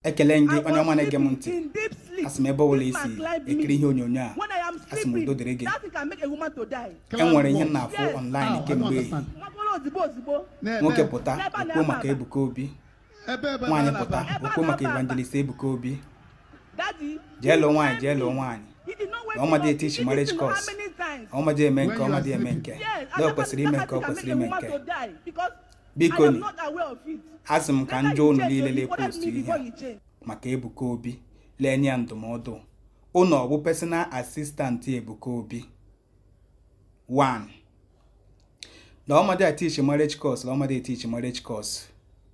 ekele m gị I onye ọma was na-ege m sleeping ntị in deep sleep. asị m ebe ọbụla This isi man climbed ekiri me. ihe onyonyo a When I am asị m udo dịrị sleeping, gị that thing can make a woman to die. enwere ihe m Yes. na-afụ online How? I don't kemgbe understand. Nwakpọrọ ozigbo ozigbo. Na- nwoke na- pụta N'ebe a okwuo na-aba maka aba. Ebuka Obi ebe ebe nwaanyị na- pụta Ebe a okwuo maka na-aba aba. evangelist Ebuka Obi Daddy. jee lụọ nwaanyị jee lụọ nwaanyị He did not wake Na ọma me dị up. etichi He did marriage this to know course. how many times? ọmadị eme nke When you are ọmadị eme sleeping. nke Yes, lee o and kwesịrị that- ime that nke ọ can kwesịrị make a ime woman nke to die because Biko I am ni. not aware of it. asị m ka Later njọ you unu change, niile you lee reported post me ihe before a you change. maka Ebuka Obi lee nye ya ndụmọdụ unu ọ bụ personal assistant Ebuka Obi 1 na ọmadị atichi marriage course na ọmadị atichi marriage course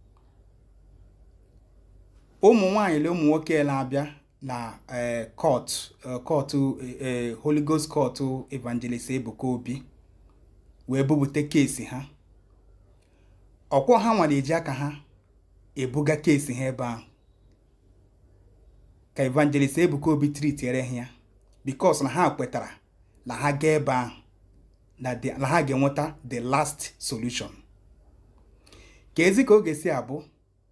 ụmụ nwaanyị na ụmụ nwoke na-abịa na eh, court eh, court eh, Holy Ghost court evangelist Ebuka Obi wee bupụta keesi ha ọkwọ ha nwere eji aka ha ebuga keesi ha ebe ahụ ka evangelist Ebuka Obi tritiere ha ya bikos na ha kwetara na ha gaa ebe ahụ na the- na ha ga-enweta the last solution ka ezi ka ọ ga-esi abụ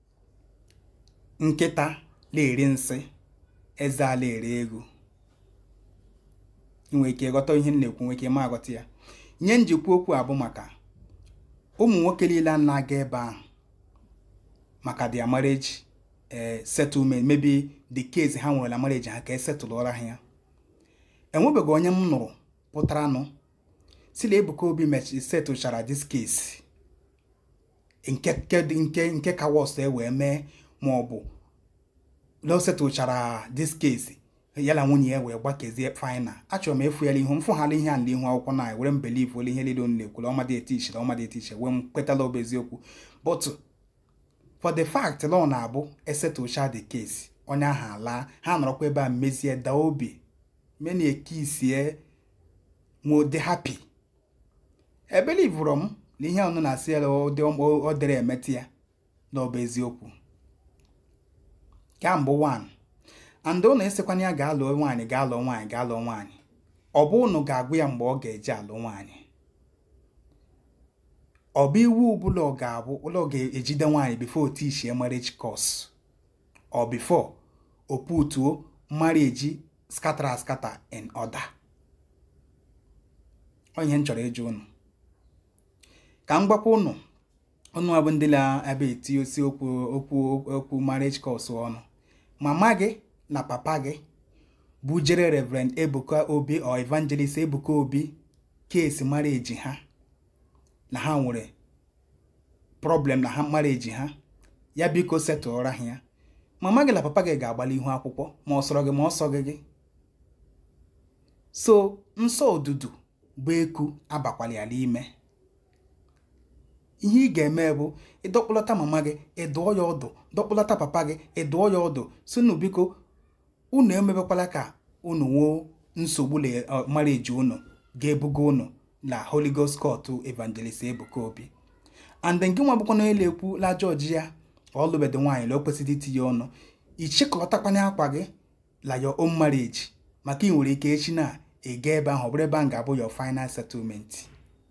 nkịta na-eri nsị eze ala ere ego ị nwere ike ịghọta ihe m na-ekwu nwere ike ma aghọta ya ihe njikwa okwu a bụ maka ụmụ nwoke niile a na-aga ebe ahụ maka their marriage eh, settlement maybe the case ha nwere na marriage ha ka esetụlụọra ha ya enwebeghị onye m nụrụ pụtara nụ si na Ebuka Obi mechi setụchara this case nke nke dị- nke nke ka wọs e wee mee ma ọ bụ na o setụchara this case ya na nwunye ya wee gbakezie final achọrọ m efu ya ihu m fụghara ihe a n'ihu akwụkwọ na were m believe ole ihe niile unu na-ekwula ọmadị etichiri ọmadị etichi wee m kwetala ọbụ eziokwu but for the fact na ọ na-abụ esetụcha the case onye ahụ alaa ha nọrọkwa ebe a mezie daa obi mena ekisie nwode happy ebelivụrụ m na ihe ọnụ na-asị ya na ọ dị- ọ dịrị emetụ ya na ọ bụ eziokwu ka mbụ 1 and ụnụ esekwana ya gaa lụọ nwaanyị gaa lụọ nwaanyị gaa lụọ nwaanyị ọ bụ ụnụ ga-agwa ya mgbe ọ ga-eje alụ nwaanyị ọ bụ iwu ọbụla ọ ga-abụ ụlọ ọ ga-ejide nwaanyị before otichie marriage course or before o putuo marriage scatter scatter in order ọ ihe m chọrọ ịjụ unu ka m gwakwa unu unu abụ ndị na-ebe eti osi okwu okwu okwu marriage course ọnụ mama gị na papa gị bujere reverend ebuka obi or evangelist ebuka obi keesi marriage ha na ha nwere problem na ha marriage ha ya biko setụọra ha ya mama gị na papa gị ga-agbali ihu akwụkwọ ma ọ sọrọ gị ma ọ sọghị gị so nsọ odudu bụ eku abakwala ya n'ime ihe ị ga-eme bụ ịdọkpụlata mama gị ịdụọ ya ọdụ dọkpụlata papa gị ịdụọ ya ọdụ sinu biko unu emebekwala ka unu nwee nsogbu na uh, marriage unu ga-ebuga unu na Holy Ghost Court Evangelist Ebuka Obi and nke nwa bụkwa na elu ekwu la jọji ya ọ lụbedo nwaanyị na o kwesịrị itinye ọnụ ichịkọtakwanye akwa gị la your own marriage maka ị nwere ike echi na ị gaa ebe ahụ ọ bụrụ ebe ahụ ga-abụ your final settlement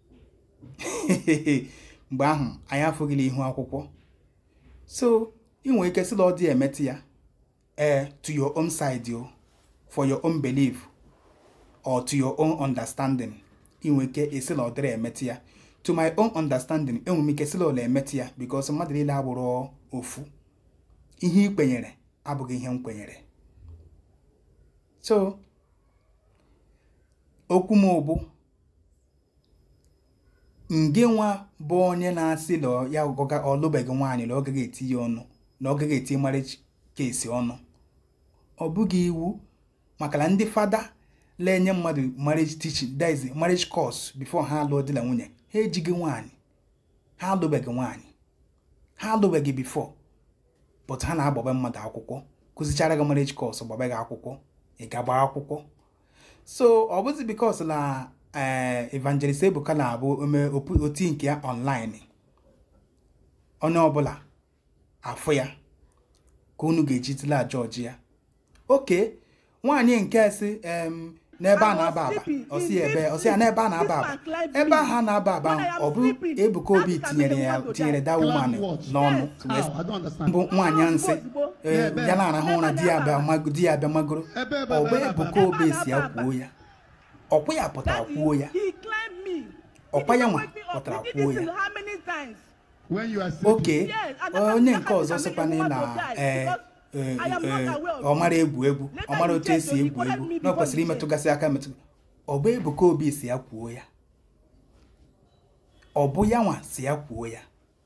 mgbe ahụ anyị afụghịla ihu akwụkwọ so ị nwere ike sị na ọ dị emetụ ya ee to your own side o for your own belief or to your own understanding ị nwere ike esi na ọ dịrị emetụ ya to my own understanding enwere m ike sị na ọ na-emetụ ya because mmadụ niile abụrụ ofu ihe ị kwenyere abụghị ihe m kwenyere so okwu m bụ nge nwa bụ onye na-asị na ya ọga ọlụbeghị nwaanyị na ọ gaghị eti ya ọnụ na ọ gaghị eti marriage case ọnụ ọ bụghị iwu maka na ndị fada na-enye mmadụ marriage teaching that is marriage course before ha alụọ di na nwunye ha ejighị nwaanyị ha alụbeghị nwaanyị ha alụbeghị before but ha na-agbaba mmadụ akwụkwọ kụzichara gị marriage course gbaba gị akwụkwọ ị gaba akwụkwọ so ọ bụzi because na eh, evangelist ebuka na-abụ ome opu- oti nke ya online onye ọbụla afụ ya ka unu ga-eji tila jọji ya oke nwaanyị nke si em n'ebe a I na-aba was aba sleeping ọsị in ya ebe deep ọsị ya sleep. n'ebe a na-aba This aba man climbed ebe me. ahụ a na-aba aba When I am ọ bụ sleeping, Ebuka Obi that can tinyere make ya me want to tinyere die. that woman Climb what? n'ọnụ Yes. wee How? I don't understand. bụ nwaanyị nsị Ozugbo. ee, Ebe. ya na-arahụ ụra di ya abịa mago- di ya abịa magoro Ebe, ebe, ọ bụ ebe, ebe, Ebuka ebe. Obi si ya kwuo ya ọkwa ya pụtara Daddy, kwuo ya he climbed me. Ọkwa He ya didn't nwa wake me up. pụtara He did kwuo this ya. how many times? When you are sleeping. oke Yes, and that onye can- nke that ọzọ can make sịkwana a woman na to die ee, because ee, I am not ee, aware of ọ mara egwu egwu ọ Later mara he otu said, esi "So you egwu help egwu me na ọ before kwesịrị you say." imetụgasị aka metụ ọ bụ Ebuka Obi si ya kwuo ya ọ bụ ya nwa si ya kwuo ya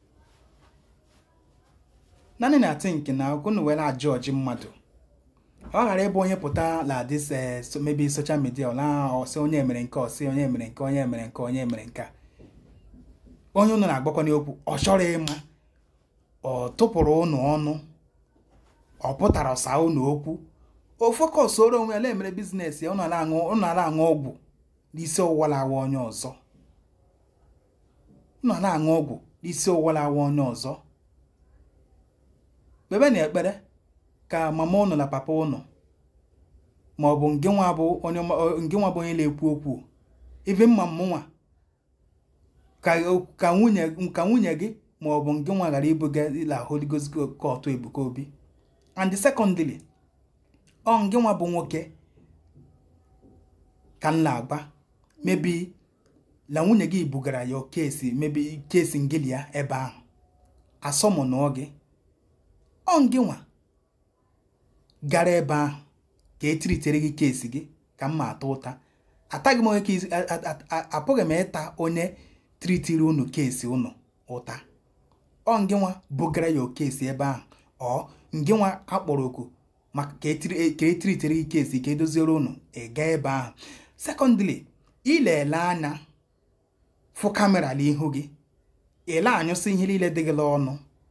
naanị na tink na unu were ajọji mmadụ ọ ghara ịbụ onye pụta la dis eh, so- maybe social media ọla ọsị onye mere nke ọsị onye mere nke onye mere nke onye mere nke a onye unu na-agbakwa n'okwu ọ chọrọ ịma ọ tụpụrụ unu ọnụ ọ pụtara ọsa unu okwu o fokọsoro onwe ya na-emere biznes ya unu ala aṅụ unu ala aṅụ ọgwụ n'isi ọwụwa na-awa onye ọzọ unu ala aṅụ ọgwụ n'isi ọwụwa na-awa onye ọzọ kpebe na ekpere ka mama unu na papa unu ma ọ bụ nke nwa bụ onye ọma- nke nwa bụ onye na-ekwu okwu ibe mma mụnwa ka ka nwunye ka nwunye gị ma ọ bụ nke nwa ghara ibuga ila Holy Ghost court Ebuka Obi and secondly ọ nke nwa bụ nwoke ka m na-agba mebi na nwunye gị bugara ya kesi mebi kesi ngili ya ebe ahụ asọmụnụọ gị ọ nke nwa gara ebe ahụ ka etiritere gị kesi gị ka m ma ata ụta ataghị m onye kesi a- a- a- apụghị m ịta onye tritiri unu kesi unu ụta ọ ngị nwa bugara ya okesi ebe ahụ ọ ngị nwa akpọrọ oku maka ka etiri ka etiritere gị kesi ka edoziere unu ị gaa ebe ahụ sekọndịrị ilele anya fụ kamera n'ihu gị ile anyụsị ihe niile dị gị n'ọnụ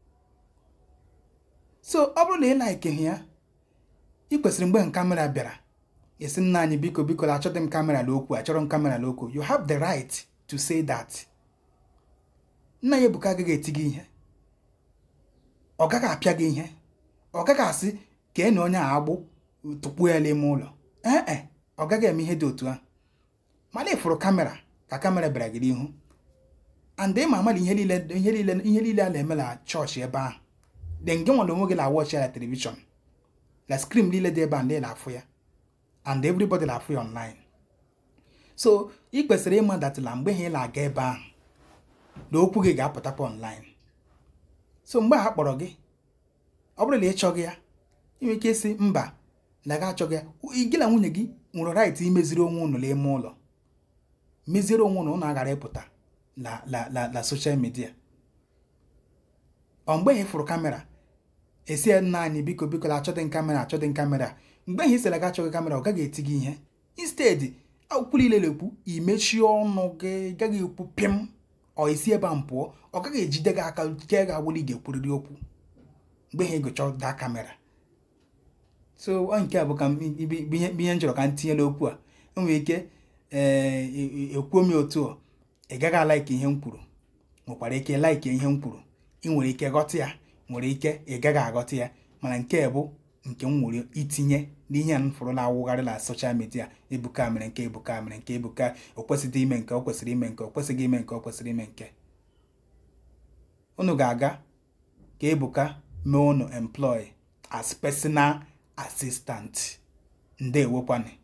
so ọ bụrụ na ị laikighị ya ị kwesịrị mgbe kamera bịara esi nna anyị biko biko achọghị m kamera n'okwu achọrọ m kamera n'okwu you have the right to say that nna ya ebuka agaghị eti gị ihe ọ gaghị apịa gị ihe ọ gaghị asị ka na onye a agbụ tụkpuo ya n'ime ụlọ ee e ọ gaghị eme ihe dị otu ahụ mana ịfụrụ kamera ka kamera bịara gị n'ihu and ịma amala ihe niile ihe niile ihe niile a na-eme na chọọchị ebe ahụ de nge nwere onwe gị na wọchị ya na telivishọn na skrin niile dị ebe a ndị na-afụ ya and everybody na-afụ ya online so ị kwesịrị ịma datịla mgbe ha ị na-aga ebe ahụ na okwu gị ga-apụtakwa online so mgbe a kpọrọ gị ọ bụrụ na ị chọghị ya ị nwere ike ịsị mba na gị achọghị ya gị na nwunye gị nwere right imeziri onwe unu n'ime ụlọ meziere onwe unu unu aghara ịpụta na na na na social media ọ mgbe ị fụrụ kamera esi ya nna anyị biko biko na achọdị kamera achọdị kamera mgbe ị sịrị gị achọghị kamera ọ gaghị eti gị ihe instead akwụkwọ niile na-ekwu imechie ọnụ gị gaghị ekwu pịm ọ isi ebe a m pụọ ọ gaghị ejide gị aka ke ga agbụrụ ị ga-ekwurịrị okwu mgbe ha egocha daa kamera so ọ nke a bụ ka m- ibe- ibe ihe ihe m chọrọ ka m tinye n'okwu a enwere ike ee ekwuo m otu a ị gaghị alaiki ihe m kwuru nwekwara ike laiki ihe m kwuru ị nwere ike ghọta ya nwere ike ị gaghị aghọta ya mana nke bụ nke m nwere itinye n'ihe a m fụrụ na-awụgharị na soshal midia ebuka mere nke ebuka mere nke ebuka o kwesịghị ime nke o kwesịrị ime nke o kwesịghị ime nke o kwesịrị ime nke unu ga-aga ka ebuka mee unu employ as personal assistant ndewokwanị